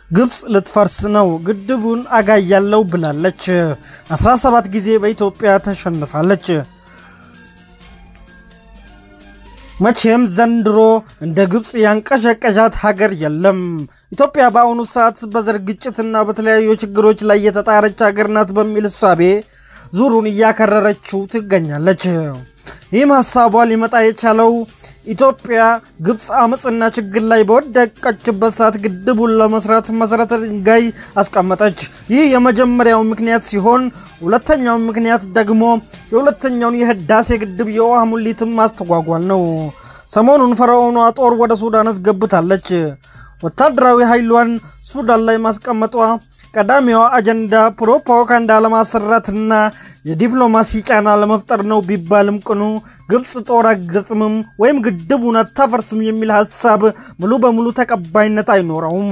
ግብፅ ልትፈርስ ነው፣ ግድቡን አጋያለው ብላለች። 17 ጊዜ በኢትዮጵያ ተሸንፋለች። መቼም ዘንድሮ እንደ ግብፅ ያንቀዠቀዣት ሀገር የለም። ኢትዮጵያ በአሁኑ ሰዓት በዘር ግጭትና በተለያዩ ችግሮች ላይ የተጣረች ሀገር ናት በሚል እሳቤ ዙሩን እያከረረችው ትገኛለች። ይህም ሀሳቧ ሊመጣ የቻለው ኢትዮጵያ ግብፅ አመፅና ችግር ላይ በወደቀችበት ሰዓት ግድቡን ለመስራት መሰረተ ድንጋይ አስቀመጠች። ይህ የመጀመሪያው ምክንያት ሲሆን ሁለተኛው ምክንያት ደግሞ የሁለተኛውን የህዳሴ ግድብ የውሃ ሙሊትም ማስተጓጓል ነው። ሰሞኑን ፈርዖኗ ጦር ወደ ሱዳን አስገብታለች። ወታደራዊ ኃይሏን ሱዳን ላይ ማስቀመጧ ቀዳሚዋ አጀንዳ ፕሮፓጋንዳ ለማሰራትና የዲፕሎማሲ ጫና ለመፍጠር ነው ቢባልም ቅኑ ግብፅ ጦር አትገጥምም ወይም ግድቡን አታፈርስም የሚል ሀሳብ ሙሉ በሙሉ ተቀባይነት አይኖረውም።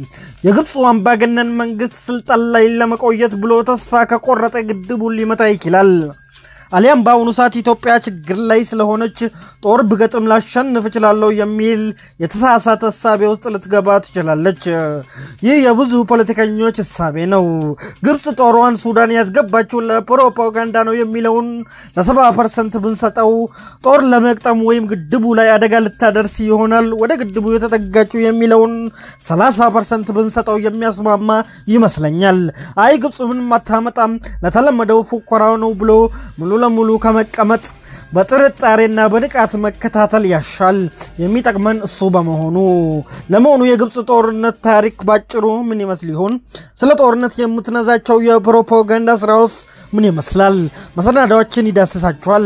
የግብፁ አምባገነን መንግስት ስልጣን ላይ ለመቆየት ብሎ ተስፋ ከቆረጠ ግድቡን ሊመታ ይችላል። አሊያም በአሁኑ ሰዓት ኢትዮጵያ ችግር ላይ ስለሆነች ጦር ብገጥም ላሸንፍ እችላለሁ የሚል የተሳሳተ እሳቤ ውስጥ ልትገባ ትችላለች። ይህ የብዙ ፖለቲከኞች እሳቤ ነው። ግብፅ ጦሯን ሱዳን ያስገባችው ለፕሮፓጋንዳ ነው የሚለውን ለሰባ ፐርሰንት ብንሰጠው ጦር ለመቅጠም ወይም ግድቡ ላይ አደጋ ልታደርስ ይሆናል ወደ ግድቡ የተጠጋችው የሚለውን ሰላሳ ፐርሰንት ብንሰጠው የሚያስማማ ይመስለኛል። አይ ግብፅ ምንም አታመጣም ለተለመደው ፉከራው ነው ብሎ ሙሉ ለሙሉ ከመቀመጥ በጥርጣሬና በንቃት መከታተል ያሻል። የሚጠቅመን እሱ በመሆኑ። ለመሆኑ የግብፅ ጦርነት ታሪክ ባጭሩ ምን ይመስል ይሆን? ስለ ጦርነት የምትነዛቸው የፕሮፓጋንዳ ስራውስ ምን ይመስላል? መሰናዳዎችን ይዳስሳቸዋል፣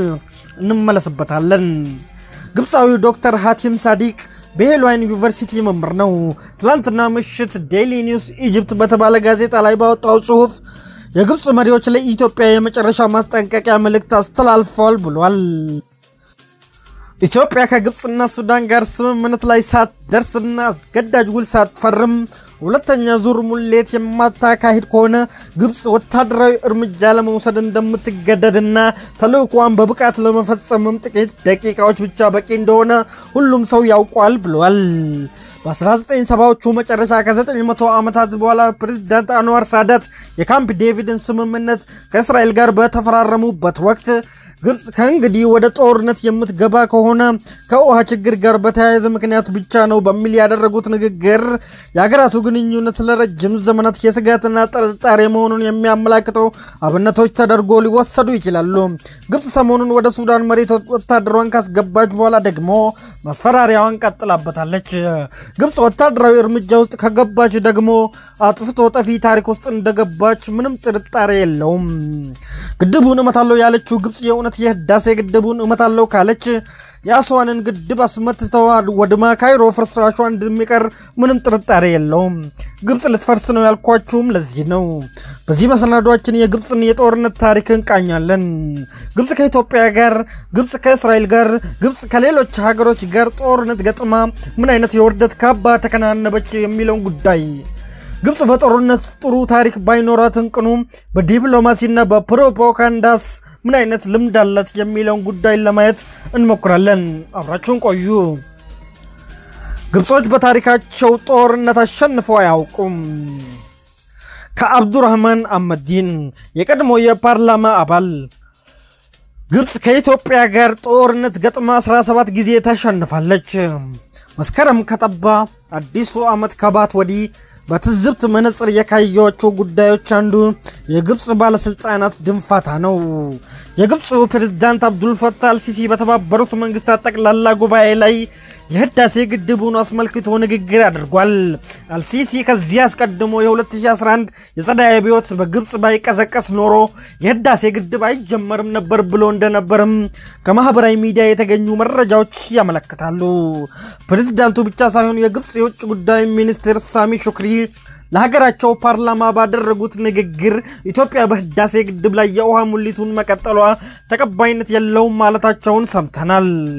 እንመለስበታለን። ግብፃዊው ዶክተር ሀቲም ሳዲቅ በሄልዋይን ዩኒቨርሲቲ መምህር ነው። ትላንትና ምሽት ዴይሊ ኒውስ ኢጅፕት በተባለ ጋዜጣ ላይ ባወጣው ጽሁፍ የግብፅ መሪዎች ለኢትዮጵያ የመጨረሻ ማስጠንቀቂያ መልእክት አስተላልፈዋል ብሏል። ኢትዮጵያ ከግብፅና ሱዳን ጋር ስምምነት ላይ ሳትደርስና አስገዳጅ ውል ሳትፈርም ሁለተኛ ዙር ሙሌት የማታካሂድ ከሆነ ግብፅ ወታደራዊ እርምጃ ለመውሰድ እንደምትገደድና ተልእኳን በብቃት ለመፈጸምም ጥቂት ደቂቃዎች ብቻ በቂ እንደሆነ ሁሉም ሰው ያውቋል ብሏል። በ1970ዎቹ መጨረሻ ከ900 ዓመታት በኋላ ፕሬዝዳንት አንዋር ሳዳት የካምፕ ዴቪድን ስምምነት ከእስራኤል ጋር በተፈራረሙበት ወቅት ግብፅ ከእንግዲህ ወደ ጦርነት የምትገባ ከሆነ ከውሃ ችግር ጋር በተያያዘ ምክንያት ብቻ ነው በሚል ያደረጉት ንግግር የሀገራቱ ግንኙነት ለረጅም ዘመናት የስጋትና ጥርጣሬ መሆኑን የሚያመላክተው አብነቶች ተደርጎ ሊወሰዱ ይችላሉ። ግብፅ ሰሞኑን ወደ ሱዳን መሬት ወታደሯን ካስገባች በኋላ ደግሞ ማስፈራሪያዋን ቀጥላበታለች። ግብፅ ወታደራዊ እርምጃ ውስጥ ከገባች ደግሞ አጥፍቶ ጠፊ ታሪክ ውስጥ እንደገባች ምንም ጥርጣሬ የለውም። ግድቡን እመታለሁ ያለችው ግብፅ የእውነት የህዳሴ ግድቡን እመታለሁ ካለች የአስዋንን ግድብ አስመትተዋል ወድማ ካይሮ ፍርስራሿ እንደሚቀር ምንም ጥርጣሬ የለውም። ግብፅ ልትፈርስ ነው ያልኳችሁም ለዚህ ነው። በዚህ መሰናዷችን የግብፅን የጦርነት ታሪክ እንቃኛለን። ግብፅ ከኢትዮጵያ ጋር፣ ግብፅ ከእስራኤል ጋር፣ ግብፅ ከሌሎች ሀገሮች ጋር ጦርነት ገጥማ ምን አይነት የውርደት ካባ ተከናነበች የሚለውን ጉዳይ ግብፅ በጦርነት ጥሩ ታሪክ ባይኖራት እንቅኑ በዲፕሎማሲና በፕሮፓጋንዳስ ምን አይነት ልምድ አላት የሚለውን ጉዳይ ለማየት እንሞክራለን። አብራችሁን ቆዩ። ግብጾች በታሪካቸው ጦርነት አሸንፈው አያውቁም። ከአብዱራህማን አህመዲን የቀድሞ የፓርላማ አባል ግብፅ ከኢትዮጵያ ጋር ጦርነት ገጥማ 17 ጊዜ ተሸንፋለች። መስከረም ከጠባ አዲሱ ዓመት ከባት ወዲህ በትዝብት መነጽር የካየኋቸው ጉዳዮች አንዱ የግብፅ ባለስልጣናት ድንፋታ ነው። የግብፁ ፕሬዝዳንት አብዱልፈታህ አልሲሲ በተባበሩት መንግስታት ጠቅላላ ጉባኤ ላይ የህዳሴ ግድቡን አስመልክቶ ንግግር አድርጓል። አልሲሲ ከዚህ አስቀድሞ የ2011 የጸደይ አብዮት በግብፅ ባይቀዘቀስ ኖሮ የህዳሴ ግድብ አይጀመርም ነበር ብሎ እንደነበርም ከማህበራዊ ሚዲያ የተገኙ መረጃዎች ያመለክታሉ። ፕሬዝዳንቱ ብቻ ሳይሆኑ የግብፅ የውጭ ጉዳይ ሚኒስትር ሳሚ ሹክሪ ለሀገራቸው ፓርላማ ባደረጉት ንግግር ኢትዮጵያ በህዳሴ ግድብ ላይ የውሃ ሙሊቱን መቀጠሏ ተቀባይነት የለውም ማለታቸውን ሰምተናል።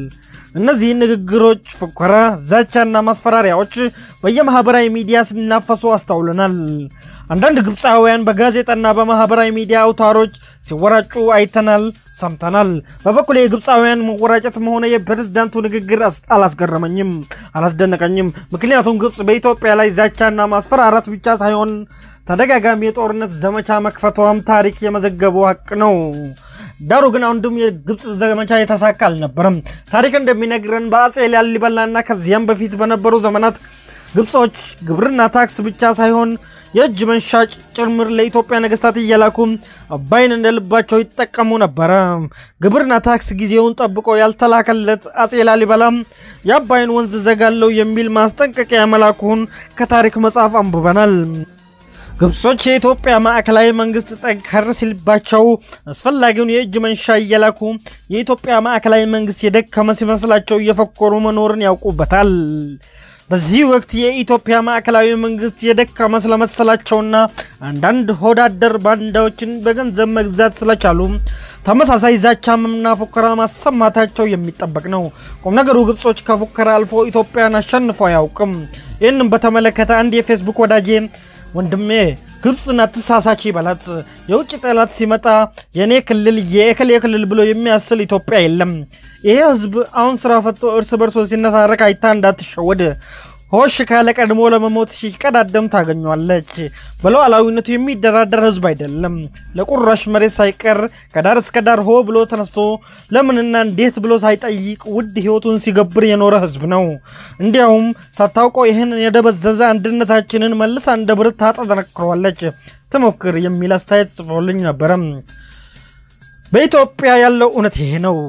እነዚህ ንግግሮች፣ ፉከራ፣ ዛቻና ማስፈራሪያዎች በየማህበራዊ ሚዲያ ሲናፈሱ አስተውለናል። አንዳንድ ግብፃውያን በጋዜጣና በማህበራዊ ሚዲያ አውታሮች ሲወራጩ አይተናል፣ ሰምተናል። በበኩል የግብፃውያን መወራጨትም ሆነ የፕሬዝዳንቱ ንግግር አላስገረመኝም፣ አላስደነቀኝም። ምክንያቱም ግብፅ በኢትዮጵያ ላይ ዛቻና ማስፈራራት ብቻ ሳይሆን ተደጋጋሚ የጦርነት ዘመቻ መክፈቷም ታሪክ የመዘገበው ሀቅ ነው። ዳሩ ግን አንዱም የግብፅ ዘመቻ የተሳካ አልነበረም። ታሪክ እንደሚነግረን በአጼ ላሊበላና ከዚያም በፊት በነበሩ ዘመናት ግብጾች ግብርና ታክስ ብቻ ሳይሆን የእጅ መንሻ ጭምር ለኢትዮጵያ ነገስታት እየላኩ አባይን እንደ ልባቸው ይጠቀሙ ነበረ። ግብርና ታክስ ጊዜውን ጠብቆ ያልተላከለት አጼ ላሊበላም የአባይን ወንዝ ዘጋለው የሚል ማስጠንቀቂያ መላኩን ከታሪክ መጽሐፍ አንብበናል። ግብጾች የኢትዮጵያ ማዕከላዊ መንግስት ጠንከር ሲልባቸው አስፈላጊውን የእጅ መንሻ እየላኩ የኢትዮጵያ ማዕከላዊ መንግስት የደከመ ሲመስላቸው እየፈኮሩ መኖርን ያውቁበታል። በዚህ ወቅት የኢትዮጵያ ማዕከላዊ መንግስት የደከመ ስለመሰላቸውና አንዳንድ ሆዳደር ባንዳዎችን በገንዘብ መግዛት ስለቻሉ ተመሳሳይ ዛቻምና ፉከራ ማሰማታቸው የሚጠበቅ ነው። ቁም ነገሩ ግብጾች ከፉከራ አልፎ ኢትዮጵያን አሸንፎ አያውቅም። ይህንም በተመለከተ አንድ የፌስቡክ ወዳጄ ወንድሜ ግብፅን አትሳሳች በላት። የውጭ ጠላት ሲመጣ የእኔ ክልል የእከሌ ክልል ብሎ የሚያስል ኢትዮጵያ የለም። ይሄ ህዝብ አሁን ስራ ፈቶ እርስ በርሶ ሲነታረክ አይታ እንዳትሸወድ። ሆሽ ካለ ቀድሞ ለመሞት ሲቀዳደም ታገኟለች። በሉዓላዊነቱ የሚደራደር ህዝብ አይደለም። ለቁራሽ መሬት ሳይቀር ከዳር እስከ ዳር ሆ ብሎ ተነስቶ ለምንና እንዴት ብሎ ሳይጠይቅ ውድ ህይወቱን ሲገብር የኖረ ህዝብ ነው። እንዲያውም ሳታውቀው ይህን የደበዘዘ አንድነታችንን መልሳ እንደ ብረት ታጠነክረዋለች። ትሞክር የሚል አስተያየት ጽፎልኝ ነበረ። በኢትዮጵያ ያለው እውነት ይሄ ነው።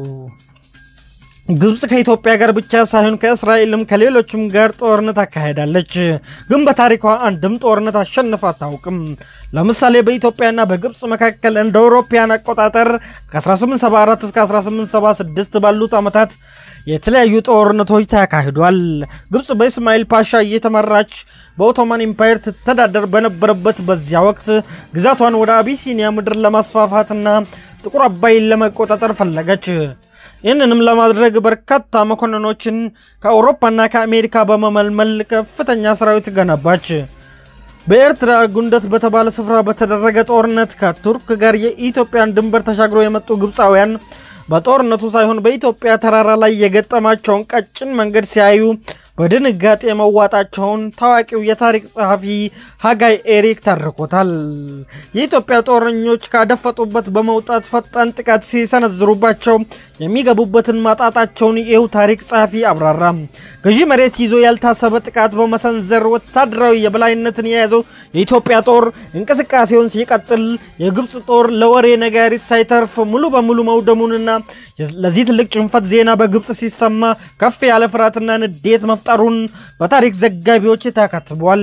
ግብፅ ከኢትዮጵያ ጋር ብቻ ሳይሆን ከእስራኤልም ከሌሎችም ጋር ጦርነት አካሄዳለች። ግን በታሪኳ አንድም ጦርነት አሸንፋ አታውቅም። ለምሳሌ በኢትዮጵያና በግብፅ መካከል እንደ አውሮፓውያን አቆጣጠር ከ1874 እስከ 1876 ባሉት ዓመታት የተለያዩ ጦርነቶች ተካሂዷል። ግብፅ በኢስማኤል ፓሻ እየተመራች በኦቶማን ኢምፓየር ትተዳደር በነበረበት በዚያ ወቅት ግዛቷን ወደ አቢሲኒያ ምድር ለማስፋፋትና ጥቁር አባይን ለመቆጣጠር ፈለገች። ይህንንም ለማድረግ በርካታ መኮንኖችን ከአውሮፓና ከአሜሪካ በመመልመል ከፍተኛ ሰራዊት ገነባች። በኤርትራ ጉንደት በተባለ ስፍራ በተደረገ ጦርነት ከቱርክ ጋር የኢትዮጵያን ድንበር ተሻግሮ የመጡ ግብፃውያን በጦርነቱ ሳይሆን በኢትዮጵያ ተራራ ላይ የገጠማቸውን ቀጭን መንገድ ሲያዩ በድንጋጤ መዋጣቸውን ታዋቂው የታሪክ ጸሐፊ ሀጋይ ኤሪክ ተርኮታል። የኢትዮጵያ ጦረኞች ካደፈጡበት በመውጣት ፈጣን ጥቃት ሲሰነዝሩባቸው የሚገቡበትን ማጣጣቸውን ይኸው ታሪክ ጸሐፊ አብራራ። ገዢ መሬት ይዞ ያልታሰበ ጥቃት በመሰንዘር ወታደራዊ የበላይነትን የያዘው የኢትዮጵያ ጦር እንቅስቃሴውን ሲቀጥል የግብፅ ጦር ለወሬ ነጋሪት ሳይተርፍ ሙሉ በሙሉ መውደሙንና ለዚህ ትልቅ ጭንፈት ዜና በግብፅ ሲሰማ ከፍ ያለ ፍርሃትና ንዴት መፍጠሩን በታሪክ ዘጋቢዎች ተከትቧል።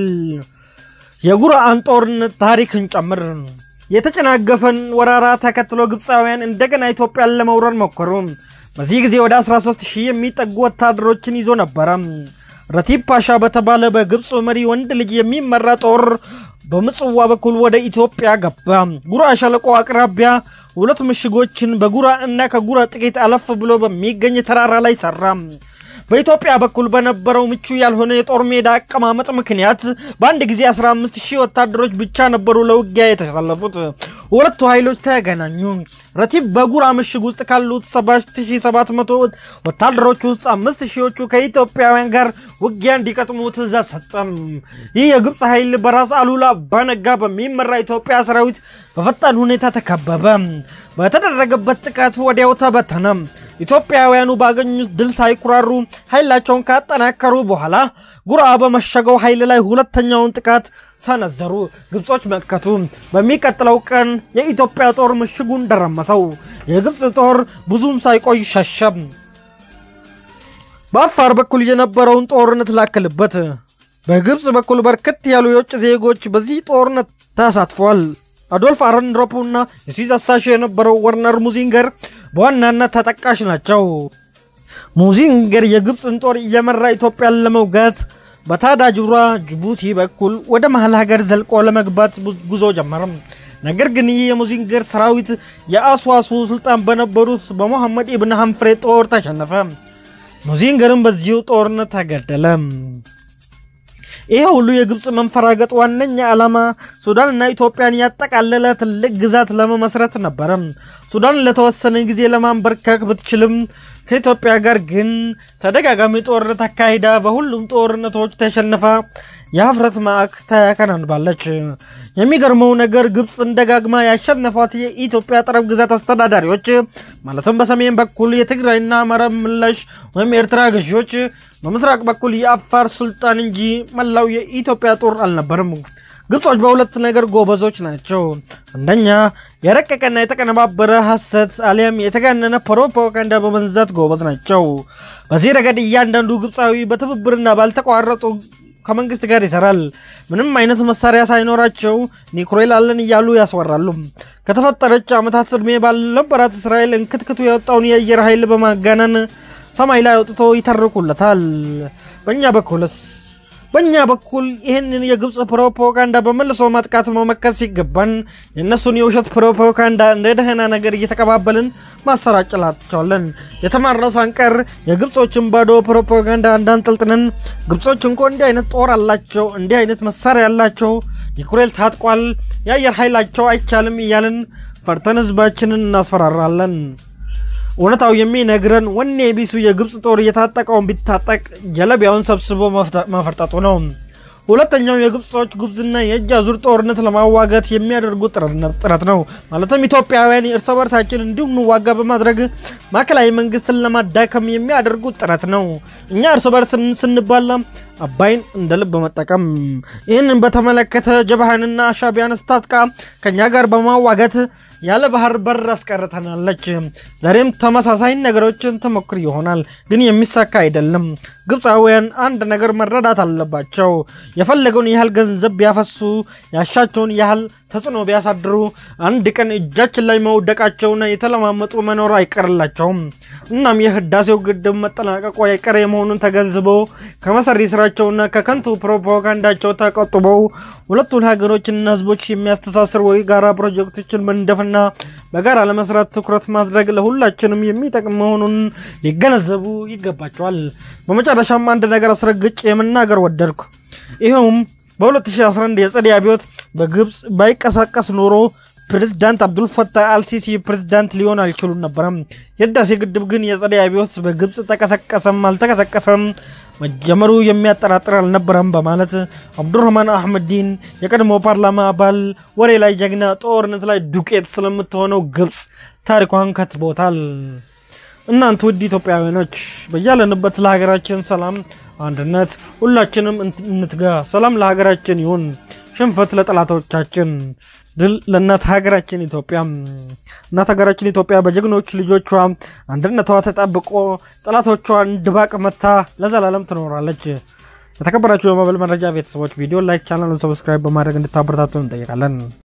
የጉርአን ጦርነት ታሪክን ጨምር የተጨናገፈን ወረራ ተከትሎ ግብፃውያን እንደገና ኢትዮጵያን ለመውረር ሞከሩ። በዚህ ጊዜ ወደ 13 ሺህ የሚጠጉ ወታደሮችን ይዞ ነበረ። ረቲብ ፓሻ በተባለ በግብፅ መሪ ወንድ ልጅ የሚመራ ጦር በምጽዋ በኩል ወደ ኢትዮጵያ ገባ። ጉራ ሸለቆ አቅራቢያ ሁለት ምሽጎችን በጉራ እና ከጉራ ጥቂት አለፍ ብሎ በሚገኝ ተራራ ላይ ሰራ። በኢትዮጵያ በኩል በነበረው ምቹ ያልሆነ የጦር ሜዳ አቀማመጥ ምክንያት በአንድ ጊዜ 15 ሺህ ወታደሮች ብቻ ነበሩ ለውጊያ የተሰለፉት። ሁለቱ ኃይሎች ተገናኙ። ረቲብ በጉራ ምሽግ ውስጥ ካሉት 7700 ወታደሮች ውስጥ አምስት ሺዎቹ ከኢትዮጵያውያን ጋር ውጊያ እንዲቀጥሙ ትእዛዝ ሰጠም። ይህ የግብፅ ኃይል በራስ አሉላ አባነጋ በሚመራ ኢትዮጵያ ሰራዊት በፈጣን ሁኔታ ተከበበ። በተደረገበት ጥቃት ወዲያው ተበተነ። ኢትዮጵያውያኑ ባገኙት ድል ሳይኩራሩ ኃይላቸውን ካጠናከሩ በኋላ ጉራ በመሸገው ኃይል ላይ ሁለተኛውን ጥቃት ሰነዘሩ። ግብጾች መከቱ። በሚቀጥለው ቀን የኢትዮጵያ ጦር ምሽጉን ደረመሰው። የግብፅ ጦር ብዙም ሳይቆይ ሸሸ። በአፋር በኩል የነበረውን ጦርነት ላክልበት። በግብፅ በኩል በርከት ያሉ የውጭ ዜጎች በዚህ ጦርነት ተሳትፏል። አዶልፍ አረንድሮፕ እና የስዊዝ አሳሽ የነበረው ወርነር ሙዚንገር በዋናነት ተጠቃሽ ናቸው። ሙዚንገር የግብፅን ጦር እየመራ ኢትዮጵያን ለመውጋት በታዳጅራ ጅቡቲ በኩል ወደ መሀል ሀገር ዘልቆ ለመግባት ጉዞ ጀመረም። ነገር ግን ይህ የሙዚንገር ሰራዊት የአስዋሱ ስልጣን በነበሩት በሞሐመድ ኢብን ሐንፍሬ ጦር ተሸነፈ። ሙዚንገርም በዚሁ ጦርነት ተገደለ። ይህ ሁሉ የግብፅ መንፈራገጥ ዋነኛ ዓላማ ሱዳንና ኢትዮጵያን ያጠቃለለ ትልቅ ግዛት ለመመስረት ነበረ። ሱዳን ለተወሰነ ጊዜ ለማንበርከክ ብትችልም ከኢትዮጵያ ጋር ግን ተደጋጋሚ ጦርነት አካሂዳ በሁሉም ጦርነቶች ተሸንፋ የሀፍረት ማዕክ ተከናንባለች። የሚገርመው ነገር ግብፅን ደጋግማ ያሸነፏት የኢትዮጵያ ጠረፍ ግዛት አስተዳዳሪዎች ማለትም በሰሜን በኩል የትግራይና አማራ ምላሽ ወይም የኤርትራ ገዢዎች፣ በምስራቅ በኩል የአፋር ሱልጣን እንጂ መላው የኢትዮጵያ ጦር አልነበርም። ግብጾች በሁለት ነገር ጎበዞች ናቸው። አንደኛ የረቀቀና የተቀነባበረ ሐሰት አሊያም የተጋነነ ፕሮፓጋንዳ በመንዛት ጎበዝ ናቸው። በዚህ ረገድ እያንዳንዱ ግብፃዊ በትብብርና ባልተቋረጡ ከመንግስት ጋር ይሰራል። ምንም አይነት መሳሪያ ሳይኖራቸው ኒኩሌር አለን እያሉ ያስወራሉ። ከተፈጠረች ዓመታት ዕድሜ ባልነበራት እስራኤል እንክትክቱ የወጣውን የአየር ኃይል በማጋነን ሰማይ ላይ አውጥቶ ይተርኩለታል። በእኛ በኩልስ በእኛ በኩል ይህንን የግብፅ ፕሮፓጋንዳ በመልሶ ማጥቃት መመከት ሲገባን የእነሱን የውሸት ፕሮፓጋንዳ እንደ ደህና ነገር እየተቀባበልን ማሰራጨላቸዋለን። የተማርነው ሳንቀር የግብፆችን ባዶ ፕሮፓጋንዳ እንዳንጠልጥነን ግብፆች እንኮ እንዲህ አይነት ጦር አላቸው፣ እንዲህ አይነት መሳሪያ ያላቸው፣ ኒኩሌር ታጥቋል፣ የአየር ኃይላቸው አይቻልም እያልን ፈርተን ህዝባችንን እናስፈራራለን። እውነታው የሚነግረን ወኔ ቢሱ የግብፅ ጦር እየታጠቀውን ቢታጠቅ ጀለቢያውን ሰብስቦ መፈርጠጡ ነው። ሁለተኛው የግብጾች ጉብዝና የእጅ አዙር ጦርነት ለማዋጋት የሚያደርጉት ጥረት ነው። ማለትም ኢትዮጵያውያን እርስ በርሳችን እንዲሁም እንዋጋ በማድረግ ማዕከላዊ መንግስትን ለማዳከም የሚያደርጉት ጥረት ነው። እኛ እርስ በርስ ስንባላ አባይን እንደ ልብ በመጠቀም ይህንን በተመለከተ ጀብሃንና ሻቢያን ስታጥቃ ከእኛ ጋር በማዋጋት ያለ ባህር በር አስቀርተናለች። ዛሬም ተመሳሳይ ነገሮችን ትሞክር ይሆናል፣ ግን የሚሳካ አይደለም። ግብፃውያን አንድ ነገር መረዳት አለባቸው። የፈለገውን ያህል ገንዘብ ቢያፈሱ፣ ያሻቸውን ያህል ተጽዕኖ ቢያሳድሩ፣ አንድ ቀን እጃችን ላይ መውደቃቸውና የተለማመጡ መኖር አይቀርላቸውም። እናም የህዳሴው ግድብ መጠናቀቁ አይቀሬ መሆኑን ተገንዝበው ከመሰሪ ስራቸውና ከከንቱ ፕሮፓጋንዳቸው ተቆጥበው ሁለቱን ሀገሮችና ህዝቦች የሚያስተሳስር ወይ ጋራ ፕሮጀክቶችን መንደፍና በጋራ ለመስራት ትኩረት ማድረግ ለሁላችንም የሚጠቅም መሆኑን ሊገነዘቡ ይገባቸዋል። በመጨረሻም አንድ ነገር አስረግጬ የመናገር ወደድኩ። ይኸውም በ2011 የጸደይ አብዮት በግብፅ ባይቀሳቀስ ኖሮ ፕሬዝዳንት አብዱልፈታህ አልሲሲ ፕሬዝዳንት ሊሆን አልችሉም ነበረም። የህዳሴ ግድብ ግን የጸደይ አብዮት በግብፅ ተቀሰቀሰም አልተቀሰቀሰም መጀመሩ የሚያጠራጥር አልነበረም በማለት አብዱረህማን አህመዲን የቀድሞ ፓርላማ አባል ወሬ ላይ ጀግና፣ ጦርነት ላይ ዱቄት ስለምትሆነው ግብፅ ታሪኳን ከትቦታል። እናንተ ውድ ኢትዮጵያውያኖች በያለንበት ለሀገራችን ሰላም፣ አንድነት ሁላችንም እንትጋ። ሰላም ለሀገራችን ይሁን፣ ሽንፈት ለጠላቶቻችን፣ ድል ለእናት ሀገራችን ኢትዮጵያ። እናት ሀገራችን ኢትዮጵያ በጀግኖች ልጆቿ አንድነቷ ተጠብቆ ጠላቶቿን ድባቅ መታ ለዘላለም ትኖራለች። የተከበራችሁ የመበል መረጃ ቤተሰቦች ቪዲዮ ላይክ፣ ቻናሉን ሰብስክራይብ በማድረግ እንድታበረታቱን እንጠይቃለን።